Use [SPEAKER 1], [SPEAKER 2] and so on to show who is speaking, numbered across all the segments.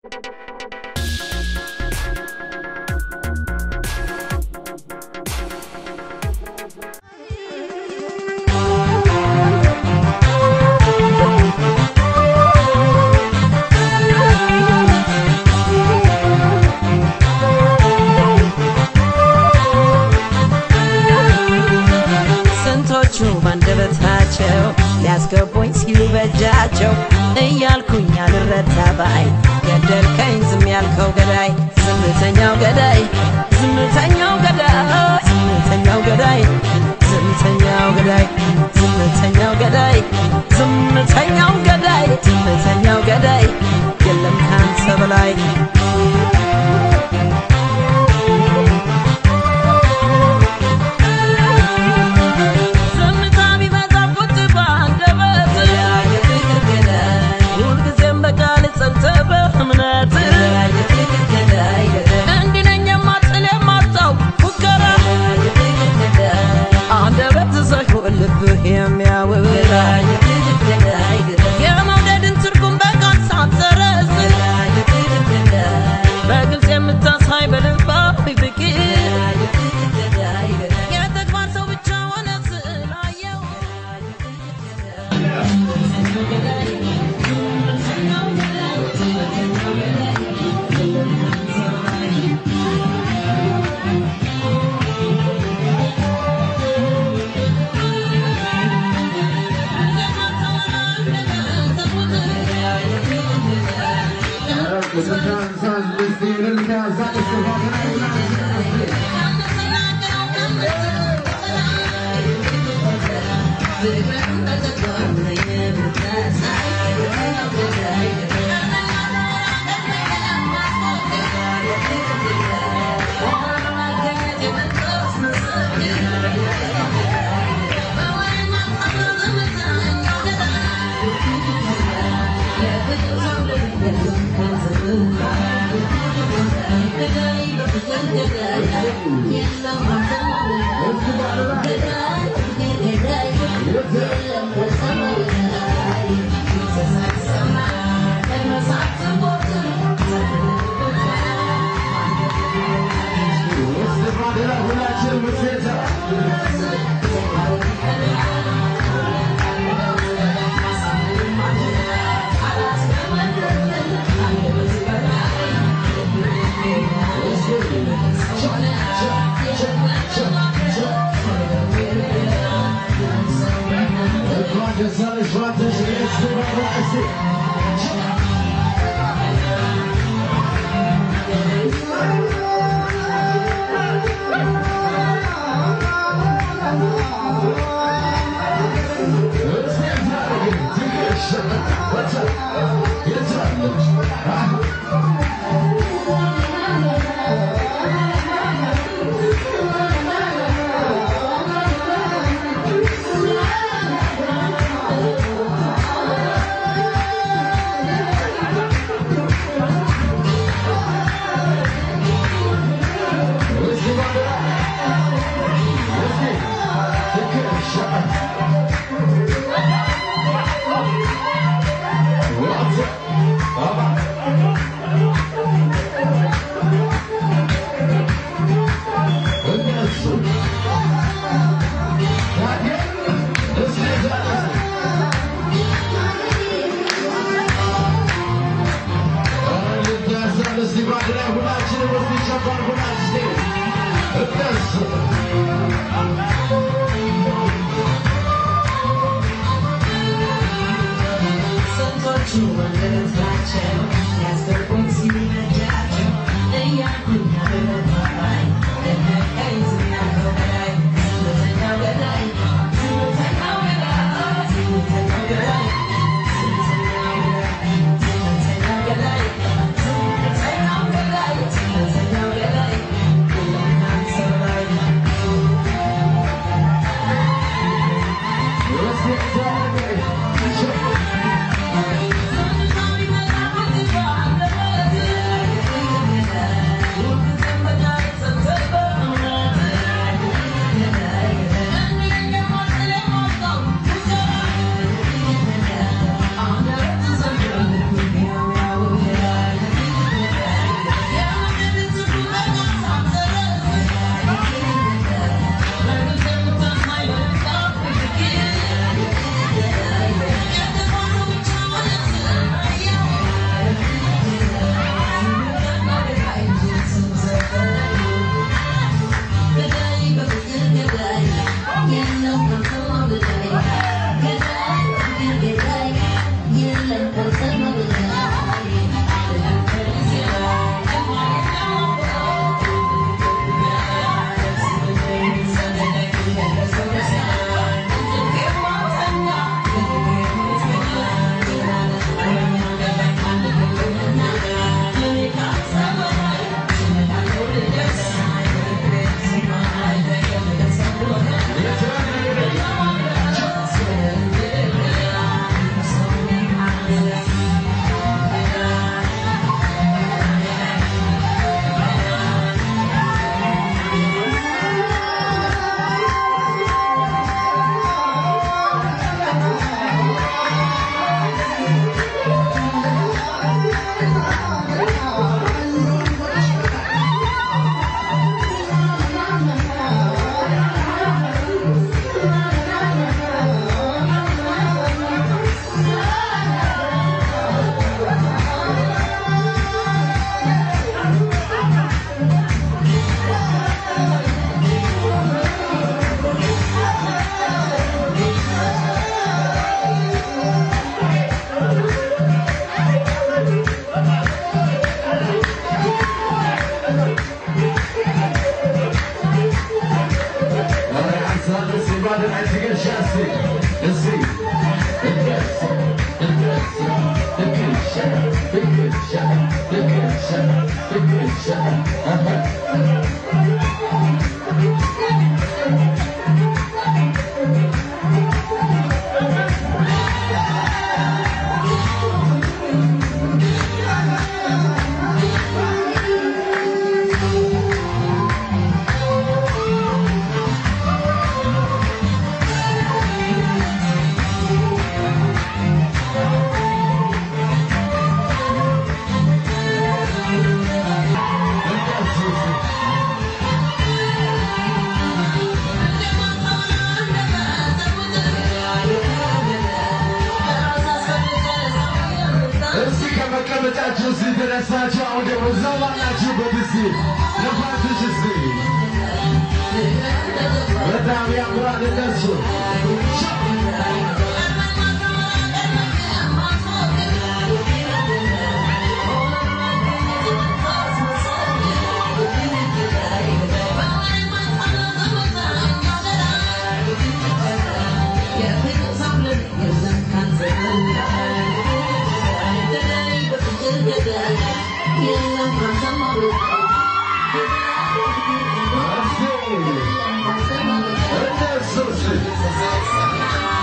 [SPEAKER 1] ስንቶቹ ባንደበታቸው ሊያስገቡኝ ሲሉ በእጃቸው እያልኩኝ አልረታ ባይ ገደልከኝ ዝም ያልከው ገዳይ ዝምተኛው ገዳይ ዝምተኛው ገዳይ ዝምተኛው ገዳይ ዝምተኛው ገዳይ ዝምተኛው ገዳይ ዝምተኛው ገዳይ ዝምተኛው ገዳይ የለም ካንተ በላይ ዝምታ ቢበዛ ቁጭ በአንደበት ሁልጊዜም በቃል ጸንተህ በእምነት እንዲህ ነኝ የማትል የማታው ፉከራ አንደበት ሳይሆን ልብህ የሚያወራ የመውደድን ትርጉም በቃል ሳትሰረዝ በግልጽ የምታሳይ በልባዊ ፍቅር የተግባር ሰው ብቻ ሆነ ስላየው ስንቶቹ ወንድነታቸው ያስገቡኝ ሲሉ በእጃቸው እያልኩኝ አልረታ ባይ ገደልከኝ ዝም ያልከው ገዳይ ዝምተኛው ገዳይ ዝምተኛው ገዳይ ዝምተኛው ገዳይ ዝምተኛው ገዳይ ዝምተኛው ገዳይ ዝምተኛው ገዳይ የለም ካንተ በላይ
[SPEAKER 2] Let's get started. እስቲ ከመቀመጫችሁ እዚህ ተነሳችሁ። አሁን ደግሞ እዛው ባላችሁበት እስቲ ነፋትሽ እስቲ በጣም ያምራል እነሱ እነሱ እስቲ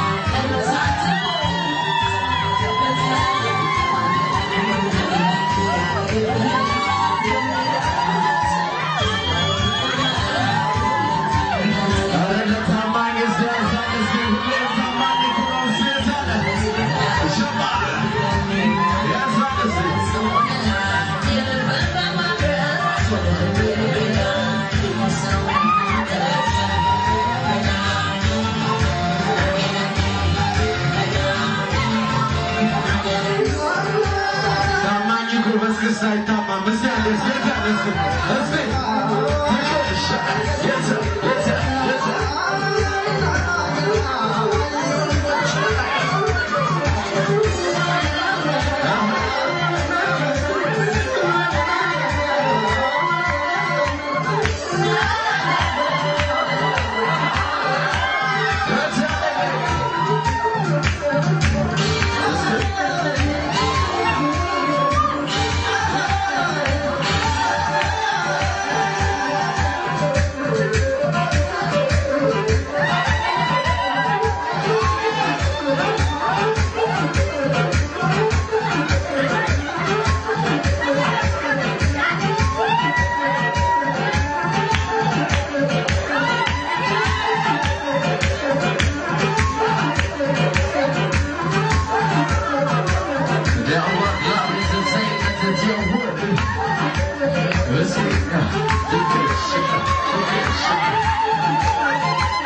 [SPEAKER 2] ኧረ ለታማኝ እስቲ ያዛን እስቲ ሁሌም ታማኝ ኩራን እስቲ ያዛን ሽባ ያዛን እስቲ ታማኝ ጎበዝ ክስ አይታማም። እስቲ አንዴ እስቲ ያዛን እስቲ እስቲ ትንሽ የት የት የት Now what love is the same as it's your word. Let's see. You can shake it. You can shake it.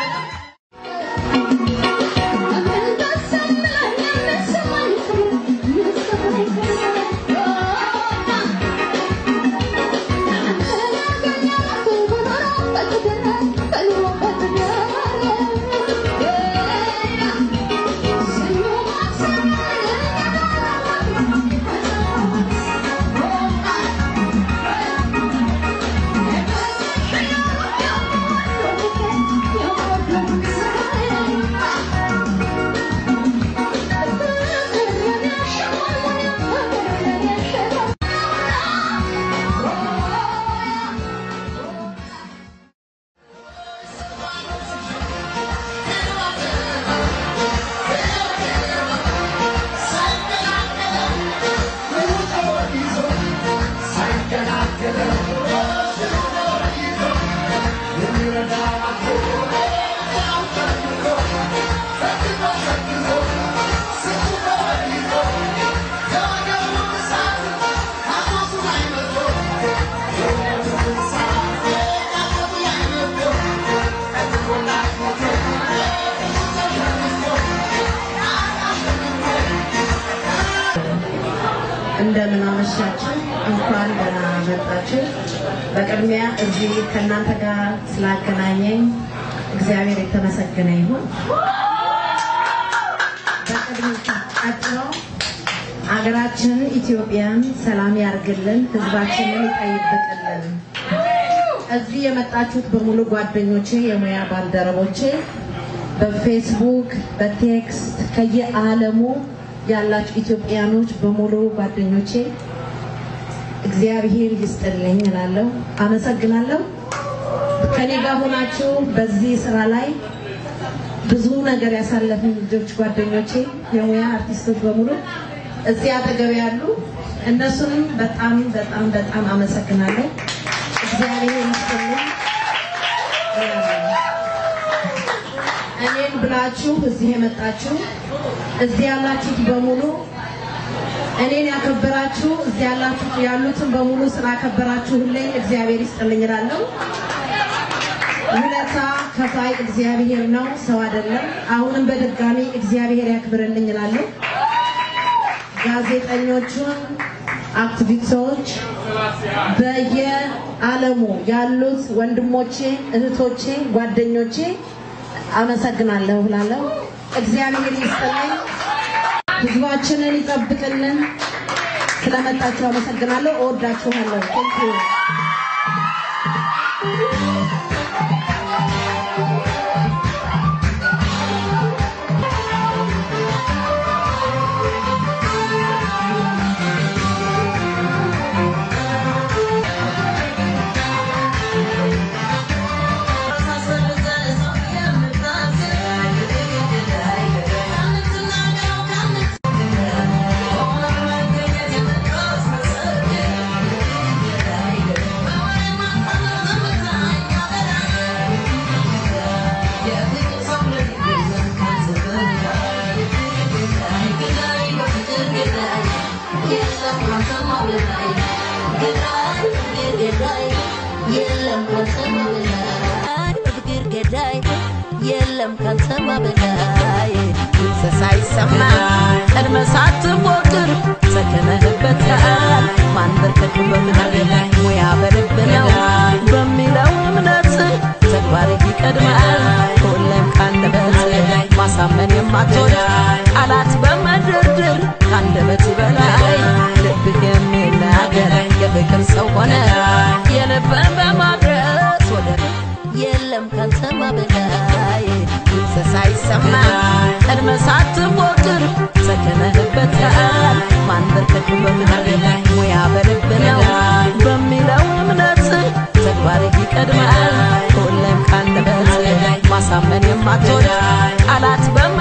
[SPEAKER 3] እንደምን አመሻችሁ። እንኳን ደህና መጣችሁ። በቅድሚያ እዚህ ከእናንተ ጋር ስላገናኘኝ እግዚአብሔር የተመሰገነ ይሁን። በቅድሚያ ቀጥሎ አገራችን ኢትዮጵያን ሰላም ያርግልን፣ ህዝባችንን ይጠይቅልን። እዚህ የመጣችሁት በሙሉ ጓደኞቼ፣ የሙያ ባልደረቦቼ በፌስቡክ በቴክስት ከየዓለሙ ያላችሁ ኢትዮጵያኖች በሙሉ ጓደኞቼ እግዚአብሔር ይስጥልኝ እላለሁ። አመሰግናለሁ። ከኔ ጋር ሆናችሁ በዚህ ስራ ላይ ብዙ ነገር ያሳለፍን ልጆች ጓደኞቼ፣ የሙያ አርቲስቶች በሙሉ እዚህ አጠገብ ያሉ እነሱንም በጣም በጣም በጣም አመሰግናለሁ። እግዚአብሔር ይስጥልኝ። እኔን ብላችሁ እዚህ የመጣችሁ እዚህ ያላችሁት በሙሉ እኔን ያከበራችሁ እዚህ ያላችሁ ያሉትን በሙሉ ስላከበራችሁልኝ እግዚአብሔር ይስጥልኝ እላለሁ። ውለታ ከፋይ እግዚአብሔር ነው፣ ሰው አይደለም። አሁንም በድጋሚ እግዚአብሔር ያክብርልኝ እላለሁ። ጋዜጠኞቹን፣ አክቲቪስቶች፣ በየዓለሙ ያሉት ወንድሞቼ፣ እህቶቼ፣ ጓደኞቼ አመሰግናለሁ እላለሁ። እግዚአብሔር ይስጥልኝ፣ ህዝባችንን ይጠብቅልን። ስለመጣችሁ አመሰግናለሁ። እወዳችኋለሁ። ቴንክ ዩ
[SPEAKER 4] ፍቅር ገዳይ የለም ካንተማ በላይ እንስሳ ይሰማ ቀድመ ሳትሞክር ሰከነህበታል ማንበርከክ በምድር ላይ ሙያ በልብ ነው በሚለው እምነት ተግባር ይቀድማል ሁሌም ካንደበት ማሳመን የማትወድ ቃላት በመደርደር ካንደበት በላይ ልብህ የሚናገር የፍቅር ሰው ሆነ የልብን በማድረስ ወደ የለም ካንተማ በላይ እንስሳ ይሰማ ቀድመ ሳትሞክር ሰከነህበታል ማንበርከክ በምድር ላይ ሙያ በልብ ነው በሚለው እምነት ተግባር ይቀድማል ሁሌም ካንደበት ማሳመን የማትወድ ቃላት በመ